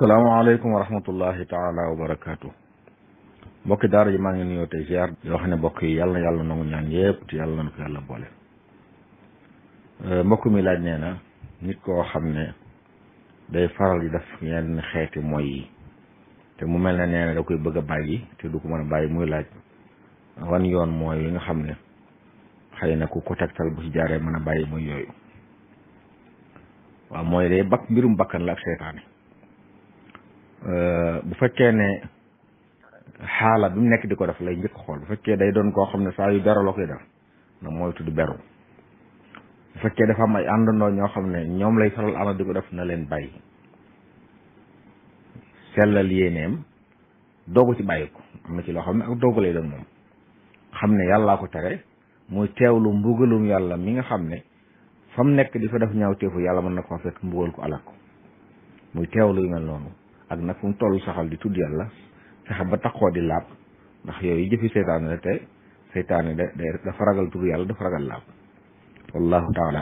salaamaaleykum wa rahmatullahi taala wa barakaatu mbokki daara ji maa ngi nuyoo tey ziar yoo xam ne mbokk yi yàlla na yàlla nangu ñaan yëpp te yàlla na ko yàlla boole mbokk mi laaj nee na nit koo xam ne day faral di def yenn xeeti mooy yi te mu mel ne nee na da koy bëgg a bàyyi te du ko mën a bàyyi muy laaj wan yoon mooy yi nga xam ne xëy na ku ko tegtal bu ci jaaree mën a bàyyi muy yooyu waaw mooy day bakk mbirum bakkan la ak seytaane bu fekkee ne xaala bi mu nekk di ko def lay njëkk xool bu fekkee day doon koo xam ne saa yu beru la koy def na moytu di beru bu fekkee dafa am ay àndandoo ñoo xam ne ñoom lay faral ànd di ko def na leen bàyyi sellal yéeneem doogu ci bàyyi ko am na ci loo xam ne ak doogu lay doon moom xam ne yàllaa ko tere muy teewlu mbugalum yàlla mi nga xam ne fa mu nekk di fa def ñaaw teefu yàlla mën na koo fekk mbugal ko alak ko muy teewlu yu mel noonu ak nag fu mu toll saxal di tudd yàlla fexe ba taxoo di laab ndax yooyu jëfi seytaane la te seytaane da dafa ragal tudd yàlla dafa ragal laab wallahu taala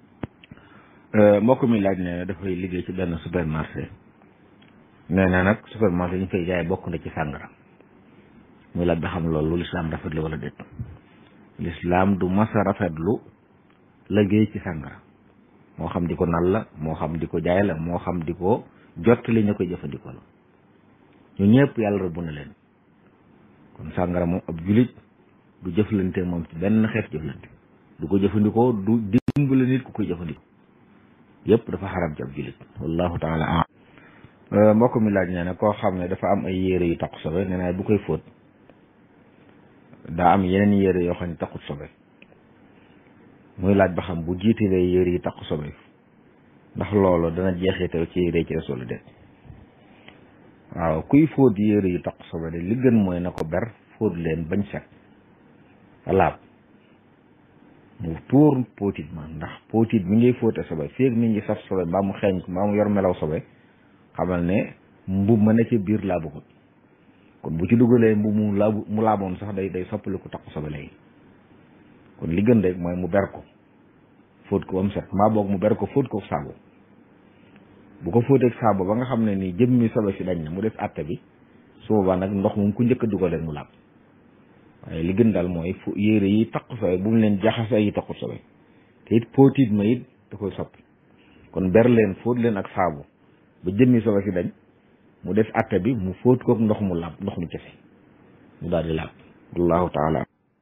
alam mbokk mi laaj nee na dafay liggéey ci benn supermarché nee na nag supermarché ñu fay jaay bokk na ci sàngara muy laaj ba xam loolu lu lislaam rafetlu wala déet lislaam du masa rafetlu liggéey ci sàngara moo xam di ko nal la moo xam di ko jaay la moo xam di ko jot li ñu koy jëfandikoo la ñu ñëpp yàlla rëbb na leen kon sàngara moom ab julit du jëflante moom ci benn xeet jëflante du ko jëfandikoo du dimbali nit ku koy jëfandikoo yëpp dafa xaram ci ab julit wallahu taala am mbokk mi laaj nee na koo xam ne dafa am ay yére yu taqu sobe nee naa bu koy fóot daa am yeneen yére yoo xam ne taqut sobe muy laaj ba xam bu jiitalee yére yi taqu sobe ndax loolu dana jeexital ci yére ci des wala déet waaw kuy fóot yére yu taq sobe de li gën mooy na ko ber fóot leen bañ set laab mu tuur póotit ma ndax póotit mi ngay fóote sobe feeg mi ngi saf sobe mbaa mu xeeñ ko mbaa mu yor melaw sobe xamal ne mbub ma ne ci biir laabuxut kon bu ci dugalee mbub mu laabu mu laaboon sax day day soppali ko taq sobe léegi kon li gën rek mooy mu ber ko fóot ko ba mu set mbaa boog mu ber ko fóot ko saabu bu ko fóoteeg saabu ba nga xam ne ni jëmmi sobe si dañ na mu def àtte bi su boobaa nag ndox moom ku njëkk a dugal rek mu laab waaye li gën daal mooy fu yére yi taqu sobe bu mu leen jaxase yi taqu sobe te it póotit ma it da koy soppi kon ber leen fóot leen ak saabu ba jëmmi sobe si dañ mu def àtte bi mu fóot kook ndox mu laab ndox mu kese mu daal di laab wallahu taala